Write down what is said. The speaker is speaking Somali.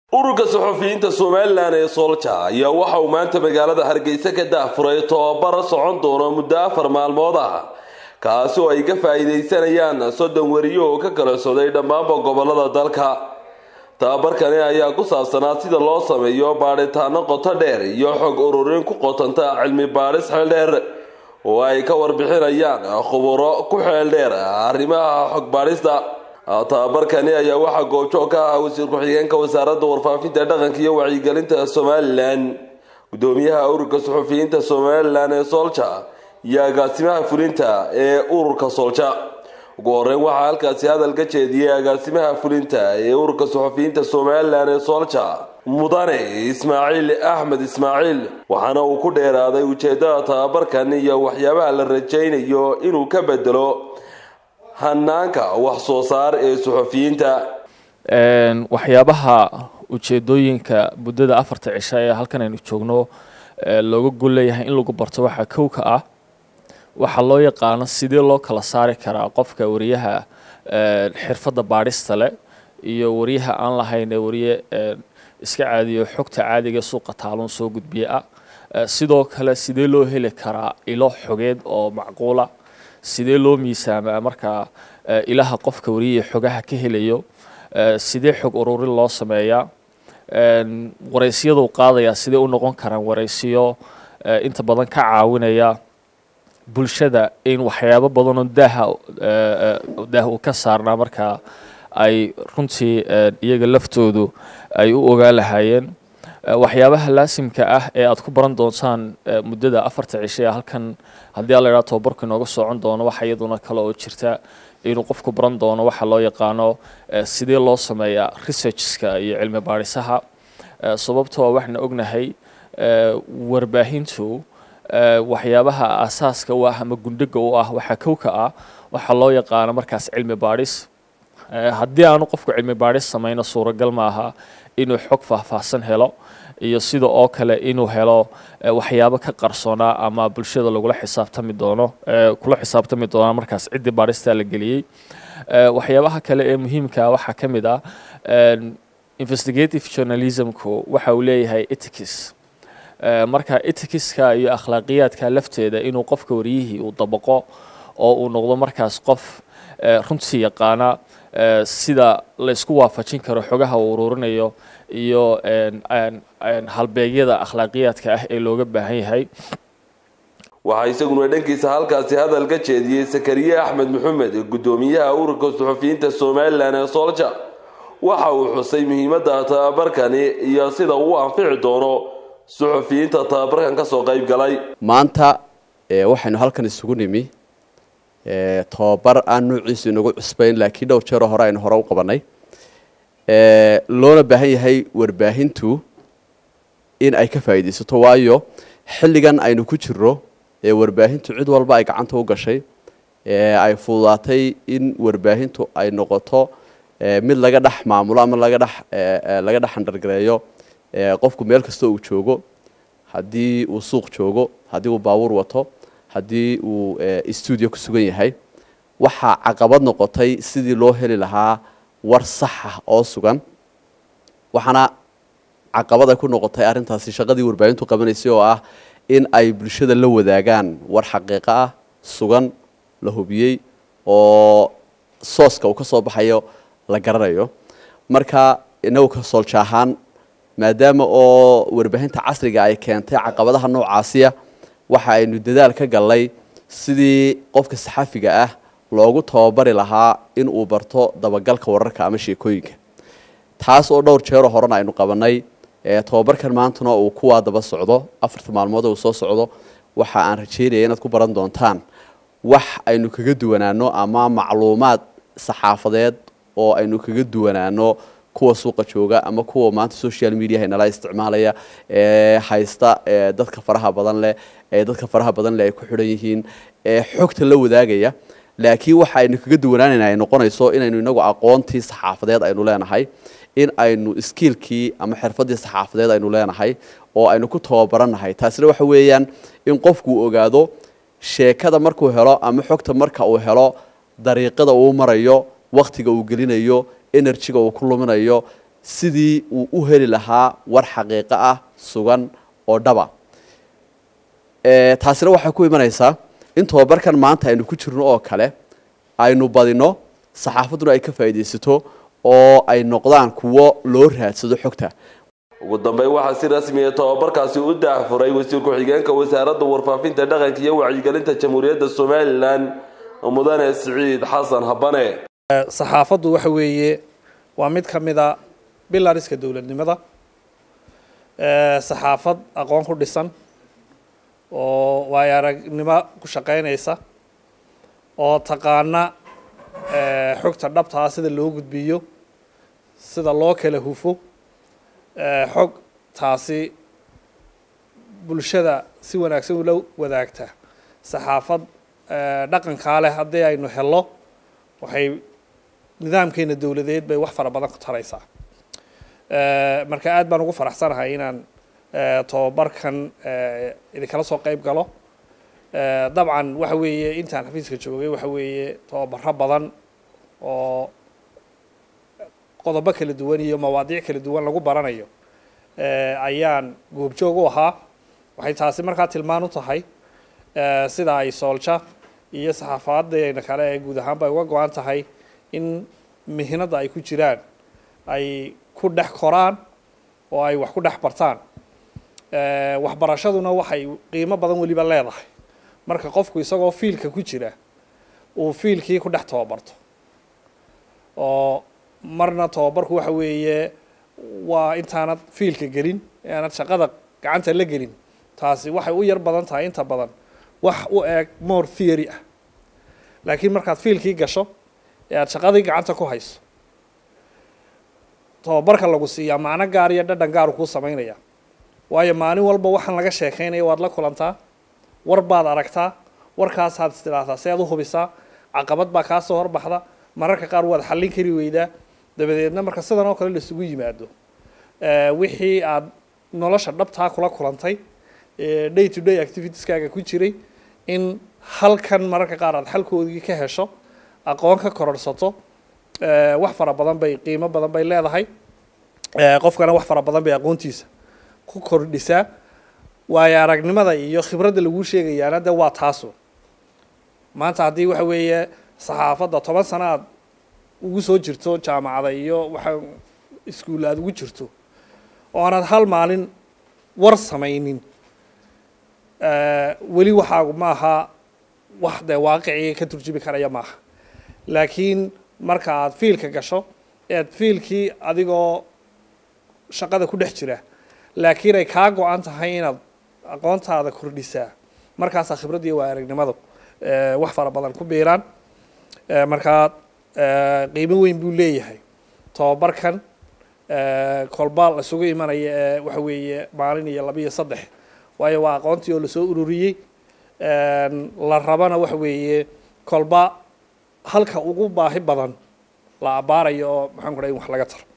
ururka saxufiyiinta somalilan ee soolja ayaa waxa uu maanta magaalada hargeysa ka daafuray tobabara socon doona muddo afar maalmood ah kaasi oo ay ka faa-iideysanayaan soddon weriyo oo ka kala socday dhammaanba gobolada dalka tababarkani ayaa ku saabsanaa sida loo sameeyo baadhitaano qoto dheer iyo xog ururin ku qotanta cilmi baadhis xeeldheer oo ay ka warbixinayaan khuburo ku xeeldheer arrimaha xog baadhista tababarkani ayaa waxaa goobjoog ka ah wasiir ku-xigeenka wasaaradda warfaafinta dhaqanka iyo wacyigelinta somalilan gudoomiyaha ururka saxufiyiinta somalilan ee soolja iyo agaasimaha fulinta ee ururka soolja ugu horeyn waxaa halkaasi hadal ka jeediyey agaasimaha fulinta ee ururka saxufiyiinta somalilan ee soolja mudane ismaaciil axmed ismaaciil waxaana uu ku dheeraaday ujeedada tababarkan iyo waxyaabaha la rajaynayo inuu ka bedelo hanaanka wax soo saar ee suxufiyiinta waxyaabaha ujeedooyinka muddada afarta cisho ee halkan aynu joogno looga gol leeyahay in lagu barto waxaa kow ka ah waxaa loo yaqaano sidee loo kala saari karaa qofka wariyaha xirfadda baadhista leh iyo wariyaha aan lahayn ee wariye iska caadiyo xogta caadiga suuqa taaluun soo gudbiye ah sidoo kale sidee loo heli karaa ilo xogeed oo macquula sidee loo miisaamaa markaa ilaha qofka wariyaha xogaha ka helayo sidee xog ururin loo sameeyaa waraysyadu qaadayaa sidee u noqon karaan waraysiyo inta badan ka caawinaya bulshada in waxyaabo badanoo daaha daah uu ka saarnaa markaa ay runtii iyaga laftoodu ay u ogaan lahaayeen waxyaabaha laasimka ah ee aad ku baran doontaan muddada afarta cishe ee halkan haddii a la idhaha tobabarku inooga socon doono waxa iyaduna kale oo jirta inuu qofku baran doono waxa loo yaqaano sidee loo sameeyaa researchska iyo cilmi baadhisaha sababtoo waxaana ognahay warbaahintu waxyaabaha asaaska u ah ama gundhiga u ah waxaa kow ka ah waxaa loo yaqaano markaas cilmi baadhis haddii aanu qofku cilmi baadhis samayno suuragal maaha inuu xog faahfaahsan helo iyo sida oo kale inuu helo waxyaabo ka qarsoonaa ama bulshada lagula xisaabtami doono kula xisaabtami doonaa markaas ciddii baadhistaa la geliyey waxyaabaha kale ee muhiimka waxaa ka mid ah investigative journalismku waxa uu leeyahay etics marka etikiska iyo akhlaaqiyaadka lafteeda inuu qofka wariyihii uu dabaqo oo uu noqdo markaas qof runtii yaqaana sida la isku waafajin karo xogaha uu ururinayo iyo halbeegyada akhlaaqiyaadka ah ee looga baahan yahay waxaa isaguna dhankiisa halkaasi hadal ka jeediyey sakariye axmed maxamed gudoomiyaha ururka suxufiyiinta somalilan ee soolja waxa uu xusay muhiimadda tababarkani iyo sida uu anfici doono suxufiyiinta tababarkan kasoo qeyb galay maanta waxaynu halkan isugu nimi tobabar aan nuuciisu inagu cusbayn laakiin dhowr jeeroo hore aynu hore u qabanay loona baahan yahay warbaahintu in ay ka faa'iidaysato waayo xilligan aynu ku jiro ee warbaahintu cid walba ay gacanta u gashay ay fududaatay in warbaahintu ay noqoto mid laga dhex maamulo ama laga dhex laga dhex andhargareeyo qofku meel kastoo uu joogo haddii uu suuq joogo haddii uu baabuur wato haddii uu stuudio ku sugan yahay waxaa caqabad noqotay sidii loo heli lahaa war saxa oo sugan waxaana caqabad ay ku noqotay arrintaasi shaqadii warbaahintu qabanaysay oo ah in ay bulshada la wadaagaan war xaqiiqo ah sugan la hubiyey oo sooska uu ka soo baxayo la garanayo marka inagu ka soolja ahaan maadaama oo warbaahinta casriga ay keentay caqabadaha noocaasiya waxa aynu dadaal ka gallay sidii qofka saxafiga ah loogu tababari lahaa in uu barto dabagalka wararka ama sheekooyinka taas oo dhowr jeeroo horena aynu qabanay tobabarkan maantuna uu kuwaa daba socdo afarta maalmood uu soo socdo waxa aan rajeynaya inaad ku baran doontaan wax aynu kaga duwanaano ama macluumaad saxaafadeed oo aynu kaga duwanaano kuwa suuqa jooga ama kuwa maanta social mediaha nala isticmaalaya ee haysta dadka faraha badan leh ee dadka faraha badan leh ay ku xidhan yihiin ee xogta la wadaagaya laakiin waxa aynu kaga duwanaanayna ay noqonayso inaynu inagu aqoontii saxaafadeed aynu leenahay in aynu iskiilkii ama xirfadii saxaafadeed aynu leenahay oo aynu ku tababarannahay taasina waxa weeyaan in qofku ogaado sheekada markuu helo ama xogta marka uu helo dariiqada uu marayo waktiga uu gelinayo energyga uu ku luminayo sidii uu u heli lahaa war xaqiiqo ah sugan oo dhaba taasina waxay ku imanaysaa in tobabarkan maanta aynu ku jirno oo kale aynu badino saxaafadduna ay ka faa'iidaysato oo ay noqdaan kuwo loo raadsado xogta ugu dambeyn waxaa si rasmiya tobabarkaasi u daahfuray wasiir ku-xigeenka wasaaradda warfaafinta dhaqanka iyo wacyigelinta jamhuuriyadda somalilan mudane siciid xasan habane saxaafaddu waxa weeye waa mid ka mida bilariska dowladnimada saxaafad aqoon ku dhisan oo waayo aragnimo ku shaqaynaysa oo taqaana xogta dhabta ah sida loo gudbiyo sida loo kala hufo xog taasi bulshada si wanaagsan ula wadaagta saxaafad dhaqankaa leh haddii aynu helo waxay nidaamkeena dowladeed bay wax fara badan ku taraysaa marka aad baan ugu faraxsanahay inaan tobabarkan idinkala soo qeyb galo dabcan waxa weeye intaan xafiiska joogay waxa weeye tobabaro badan oo qodobo kala duwan iyo mawaadiic kala duwan lagu baranayo ayaan goobjoog u ahaa waxay taasi markaa tilmaan u tahay sida ay soolja iyo saxaafadeena kale ee guud ahaanba ay uga go-an tahay in mihnada ay ku jiraan ay ku dhex koraan oo ay wax ku dhex bartaan waxbarashaduna waxay qiimo badan weliba leedahay marka qofku isagoo fiilka ku jira uu fiilkii ku dhex tababarto oo marna tababarku waxa weeye waa intaanad fiilka gelin aanad shaqada gacanta la gelin taasi waxay u yar badan tahay inta badan wax u eeg more theory ah laakiin markaad fiilkii gasho ee aada shaqadii gacanta ku hayso tababarka lagu siiyaa macno gaar iyo dhadhan gaaru kuu samaynaya waayo maalin walba waxaan laga sheekaynaya waad la kulantaa war baad aragtaa warkaasaad istidhaahdaa si aad u hubisaa caqabad baa kaa soo horbaxda mararka qaar waad xallin kari weydaa dabadeedna marka sidan oo kale laisugu yimaado wixii aad nolosha dhabtaa kula kulantay day to day activitieskaaga ku jiray in halkan mararka qaar aad xalkoodii ka hesho aqoon ka kororsato wax fara badan bay qiimo badan bay leedahay qofkana wax fara badan bay aqoontiisa ku kordhisaa waayo aragnimada iyo khibradda laguu sheegayaana de waa taasu maanta haddii waxa weeye saxaafadda toban sano aad ugu soo jirto jaamacada iyo waxa iskuull aada ugu jirto oo aanad hal maalin war samaynin weli waxaagu ma aha wax dee waaqicii ka turjubi karaya maaha laakiin marka aad fiilka gasho ead fiilkii adigoo shaqada ku dhex jira laakiin ay kaa go-an tahay inaad aqoontaada kordhisaa markaasaa khibraddii waa aragnimadu wax fara badan ku biiraan markaa qiimo weyn buu leeyahay tobabarkan kolba la isugu imanaya ee waxa weeye maalin iyo laba iyo saddex waayo waa aqoontii oo lasoo ururiyey la rabana waxa weeye kolba halka ugu baahi badan la abbaarayo oo maxaan ku dhahay in wax laga taro